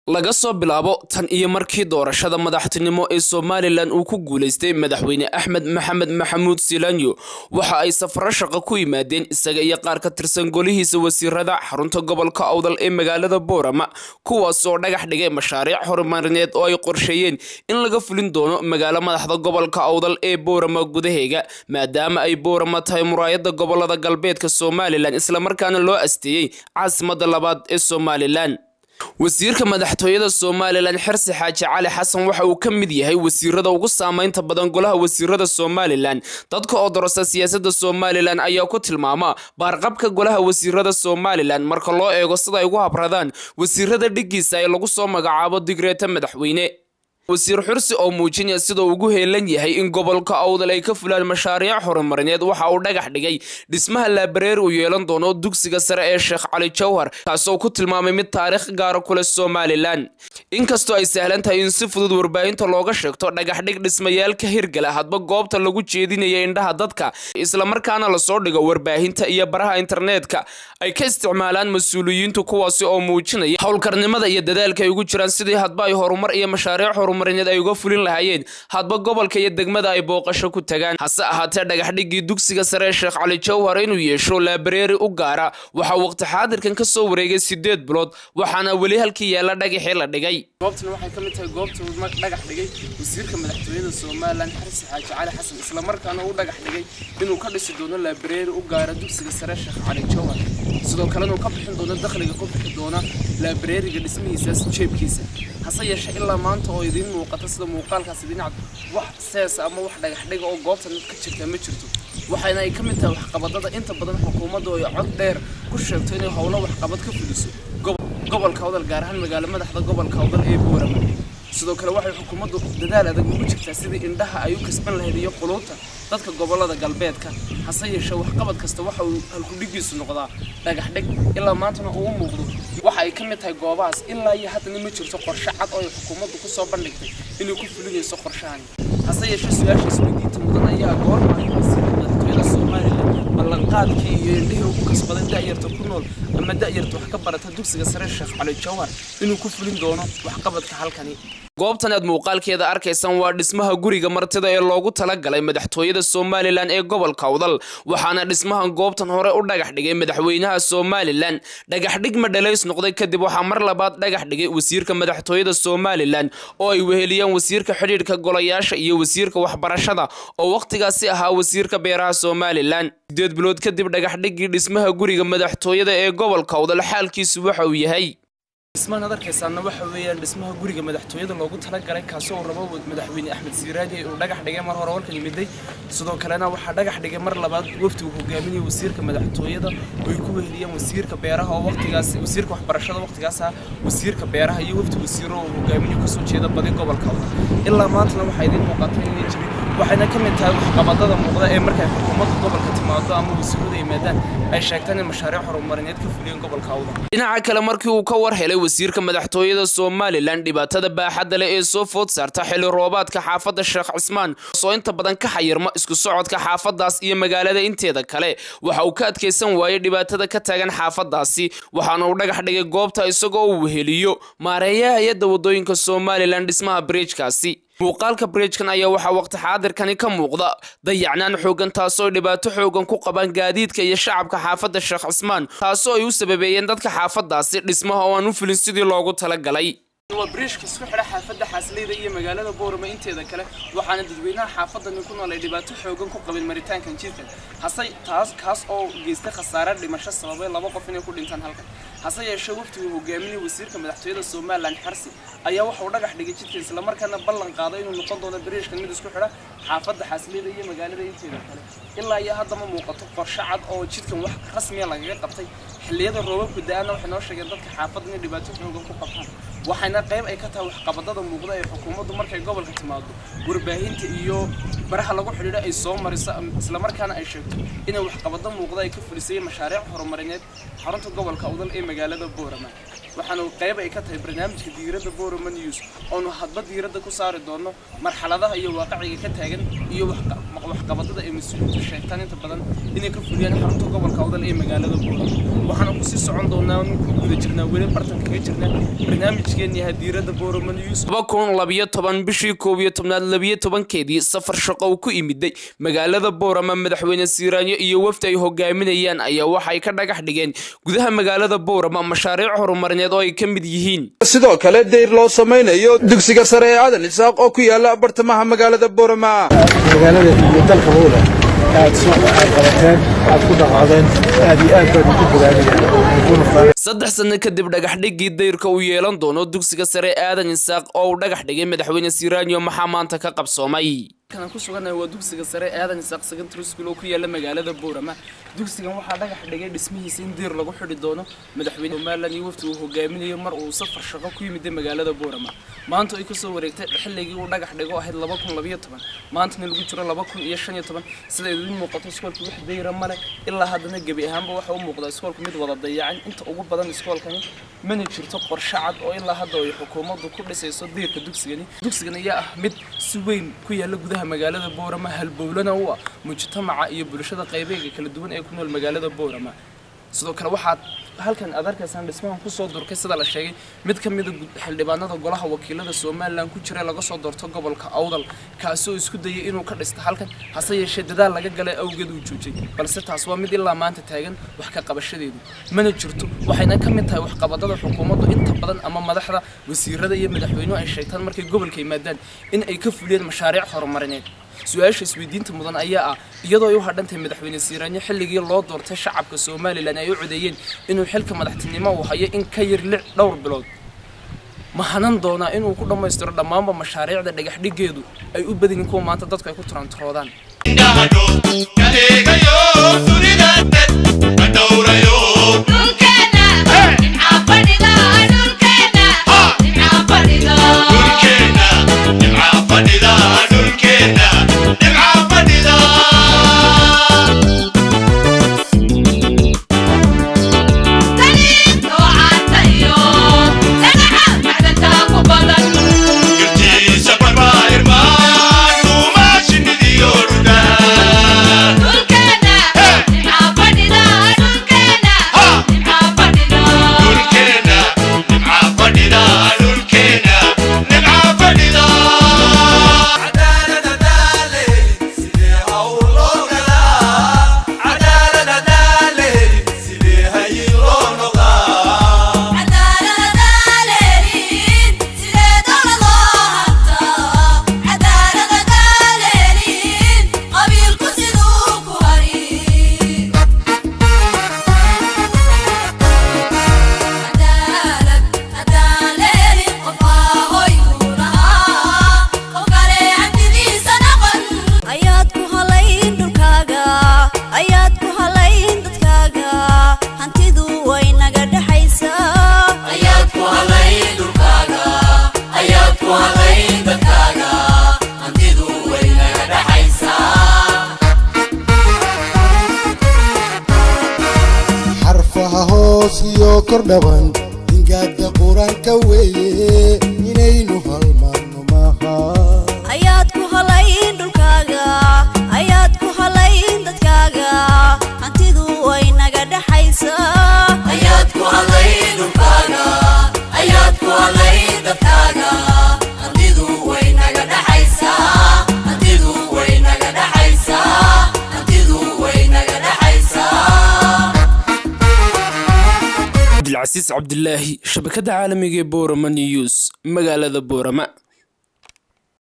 laga soo bilaabo tan iyo markii doorashada madaxtinimo ee somalilan uu ku guulaystay madaxweyne axmed maxamed maxamuud silanyo waxa ay safaro shaqo ku yimaadeen isaga iyo qaar ka tirsan golihiisa wasiirada xarunta gobolka awdal ee magaalada boorama kuwaas oo dhagax dhigay mashaariic horumarineed oo ay qorsheeyeen in laga fulin doono magaalo madaxda gobolka awdal ee boorama gudaheega maadaama ay boorama tahay muraayada gobolada galbeedka somalilan islamarkaana loo asteeyey caasimada labaad ee somalilan wasiirka madaxtooyada somalilan xirsi xaaji cali xasan waxa uu ka mid yahay wasiirada ugu saameynta badan golaha wasiirada somalilan dadka oo dorasa siyaasada somalilan ayaa ku tilmaama baarqabka golaha wasiirada somalilan marka loo eego sida ay ugu habradaan wasiirada dhigiisa ee lagu soo magacaabo digreeta madaxweyne wasiir xursi oo muujinaya sida ugu heelan yahay in gobolka awdal ay ka fulaan mashaariic horumarineed waxa uu dhagax dhigay dhismaha laabareer uu yeelan doono dugsiga sare ee sheekh cali jawhar kaasoo ku tilmaamay mid taariikh gaara kuleh somalilan inkastoo ay sahlan tahay in si fudud warbaahinta looga sheegto dhagaxdhig dhismayaalka hirgala hadba goobta lagu jeedinaya indhaha dadka islamarkaana lasoo dhigo warbaahinta iyo baraha internetka ay ka isticmaalaan mas-uuliyiintu kuwaasi oo muujinaya howlkarnimada iyo dadaalka ay ugu jiraan sidii hadba ay horumar iyo mashaariic horumarineed ay uga fulin lahaayeen hadba gobolka iyo degmada ay booqasho ku tagaan hase ahaatee dhagaxdhigii dugsiga sare ee sheekh cali jawhar inuu yeesho laabareeri u gaara waxaa waqti xaadirkan ka soo wareegay sideed bilood waxaana weli halkii yaalla dhagaxii la dhigay goobtan waxay ka mid tahay goobta uu dhagax dhigay wasiirka madaxtooyada somalilan xarsi xaaji cali xasan islamarkaana uu dhagax dhigay inuu ka dhisi doono laabareeri u gaara dugsiga sare sheekh cali jawhar sidoo kalena uu ka bixin doono dakhliga ku bixi doona laabareeriga dhismihiisaas jeebkiisa hase yeeshee ilaa maanta oo idiin muuqata sida muuqaalkaas dhinac wax seesa ama wax dhagax dhiga oo goobtan ka jirta ma jirto waxayna ay ka mid tahay waxqabadada inta badan xukuumadda oo ay cod dheer ku sheegto inay howlo waxqabad ka fuliso gobolka awdal gaar ahaan magaalo madaxda gobolka awdal ee boorama sidoo kale waxay xukuumaddu dadaal adag ugu jirtaa sidii indhaha ay u kasban lahayd iyo quluubta dadka gobolada galbeedka hase yeeshee waxqabad kasta waxa uu halkudhigiisu noqdaa dhagax dhig ilaa maantana uu muuqdo waxa ay ka mid tahay goobahaas ilaa iyo haddana ma jirto qorshe cad oo ay xukuumaddu ku soo bandhigtay inay ku fulinayso qorshahani hase yeeshee su-aashaas weydiinta mudan ayaa goormaayo wasiirka madaxtooyada somalilan ballanqaadkii iyo indhihii ugu kasbaday da'yarta ku nool ama da'yarta wax ka barata dugsiga sare sheekh cali jawhar inuu ku fulin doono waxqabadka halkani goobtan aad muuqaalkeeda arkaysaan waa dhismaha guriga martida ee loogu talagalay madaxtooyada somalilan ee gobolka awdal waxaana dhismahan goobtan hore u dhagax dhigay madaxweynaha somalilan dhagaxdhig madhalays noqday kadib waxaa mar labaad dhagax dhigay wasiirka madaxtooyada somalilan oo ay weheliyaan wasiirka xidhiidhka golayaasha iyo wasiirka waxbarashada oo wakhtigaasi ahaa wasiirka beeraha somalilan sideed bilood kadib dhagaxdhigii dhismaha guriga madaxtooyada ee gobolka awdal xaalkiisu waxa uu yahay dhismahan ad arkaysaana waxa weeyaan dhismaha guriga madaxtooyada loogu talagalay kaasoo uu rabo madaxweyne axmed siiraaji uu dhagax dhigay mar hore walkan yimiday sidoo kalena waxaa dhagax dhigay mar labaad wafdi uu hogaaminayay wasiirka madaxtooyada oo ay ku weheliyeen wasiirka beeraha oo waqtigaas wasiirka waxbarashada waqtigaas ah wasiirka beeraha iyo wafdi wasiiro oo hogaaminayo kasoo jeeda badi gobolka ilaa maantana waxaa idiin muuqatay inay jirin waxayna ka mid tahay waxqabadada muuqda ee markay xukuumadda gobolka timaado ama wasiiradu yimaadaan ay sheegtaan in mashaariic horumarineed ka fuliyeen gobolka awdal dhinaca kale markii uu ka war helay wasiirka madaxtooyada somalilan dhibaatada baaxadda leh ee soo food saarta xilli roobaadka xaafadda sheekh cismaan soo inta badan ka xayirma isku socodka xaafadaas iyo magaalada inteeda kale waxa uu ka adkaysan waayey dhibaatada ka taagan xaafadaasi waxaana uu dhagax dhigay goobta isagoo uu weheliyo maareeyaha hay-adda wadooyinka somalilan dhismaha bridjkaasi muuqaalka bridjkan ayaa waxaa waqti xaadirkani ka muuqda dayacnaan xoogan taasoo ay dhibaato xoogan ku qabaan gaadiidka iyo shacabka xaafadda sheekh cismaan taasoo ay u sababeeyeen dadka xaafadaasi dhismaha oo aan u fulin sidii loogu talagalay waa bridjka isku xidha xaafadda xaasleyda iyo magaalada boorama inteeda kale waxaana dadweynaha xaafadani ku nool ay dhibaato xoogan ku qabeen maritaankan jidkan hase taas kaas oo geystay khasaare dhimasho sababay laba qof inay ku dhintaan halkan hase yeeshee waftigu hogaaminaya wasiirka madaxtooyada somalilan xarsi ayaa waxa uu dhagax dhigay jidkan islamarkaana ballan qaaday inuu noqon doono bridjkan mid isku xidha xaafadda xaasleyda iyo magaalada inteeda kale ilaa iyo hadda ma muuqato qorshe cad oo jidkan wax rasmiya lagaga qabtay xilliyada roobabku da-aana waxay noo sheegeen dadka xaafadda inay dhibaato xoogan ku qabtaan waxayna qayb ay ka tahay waxqabadada muuqda ee xukuumaddu markay gobolka timaado warbaahinta iyo baraha lagu xidhiidho ay soo mariso islamarkaana ay sheegto inay waxqabado muuqda ay ka fulisay mashaariic horumarineed xarunta gobolka awdal ee magaalada boorama waxaana qayb ay ka tahay barnaamijka diiradda boorama news oonu hadba diiradda ku saari doono marxaladaha iyo waaqiciga ka taagan iyo waxqabadada ay mas-uuliyiintu sheegtaan inta badan inay ka fuliyaan xarunta gobolka awdal ee magaalada buura waxaana kusii socon doonaa ku guda jirnaa weli bartanka kaga jirnaa barnaamijkeenii hadiirada boorama news laba kun labiyo toban bishii koob iyo tobnaad labiyo tobankeedii safar shaqo uu ku imiday magaalada boorama madaxweyne siiraanyo iyo wafdi ay hogaaminayaan ayaa waxay ka dhagax dhigeen gudaha magaalada boorama mashaariic horumarineed oo ay ka mid yihiin sidoo kale deyr loo samaynayo dugsiga sare ee aadan isaaq oo ku yaala bartamaha magaalada boorama magaalada iyo dalka wowla aad aad qabateen aad ku dhaqaadeen aad iyo aad baad ugu bogaadiyeen saddex sano kadib dhagaxdhigii dayrka uu yeelan doono dugsiga sare aadan isaaq oo uu dhagax dhigay madaxweyne siiraanyo maxaa maanta ka qabsoomay kan ku sugannahay waa dugsiga sare aadan isaaq secondary school oo ku yaala magaalada boorama dugsigan waxaa dhagax dhigay dhismihiisa in diir lagu xidhi doono madaxweyne somalilan iyo wafti uu hogaaminayo mar uu safar shaqo ku yimiday magaalada boorama maanta ay kasoo wareegtay xilligii uu dhagax dhigo ahayd laba kun labiyo toban maantana lagu jiro laba kun iyo shan iyo toban sida idin muuqato iskoolka wax dayra male ilaa haddana gebi ahaanba waxa u muuqda iskoolka mid wada dayacan inta ugu badan iskoolkani mana jirto qorshe cad oo ilaa hadda ay xukuumaddu ku dhisayso diirka dugsigani dugsigan ayaa ah mid si weyn ku yaala gudaha magaalada boorama halbowlana u ah mujtamaca iyo bulshada qaybeega kala duwan ee ku nool magaalada boorama sidoo kale waxaad halkan aad arkaysaan dhismahan kusoo durkay sida la sheegay mid ka mida xildhibaanada golaha wakiilada somalilan ku jira laga soo doorto gobolka awdal kaasi oo isku dayay inuu ka dhista halkan hase yeeshee dadaal laga galay awgeed uu joojiyay balse taas waa mid ilaa maanta taagan wax ka qabashadeedu mana jirto waxayna ka mid tahay waxqabadada xukuumaddu inta badan ama madaxda wasiirada iyo madaxweynuhu ay sheegtaan markay gobolka yimaadaan in ay ka fuliyeen mashaariic horumarineed su-aasha isweydiinta mudan ayaa ah iyadoo ay u hadhantahay madaxweyne siiraanyo xilligii loo doortay shacabka somalilan ay u codeeyeen inuu xilka madaxtinimo uu hayo in ka yar lix dhowr bilood ma hanan doonaa inuu ku dhammaystiro dhammaanba mashaariicda dhagaxdhigeedu ay u badan yihiin kuwa maanta dadku ay ku turanturoodaan kordhaban dingaada qur-aanka weeye inaynu halmaanno maaha ayaad ku halayn dhulkaaga ayaad ku halayn dadkaaga hantidu way naga dhaxaysaa ayaad ku halayn dhulkaaga ayaad ku halayn dadkaaga hantidu way naga dhaxaysaa hantidu way naga dhaxaysaa hantidu way naga dhaxaysaa cabdilcasiis cabdilaahi shabakada caalamiga ee boorama news magaalada boorama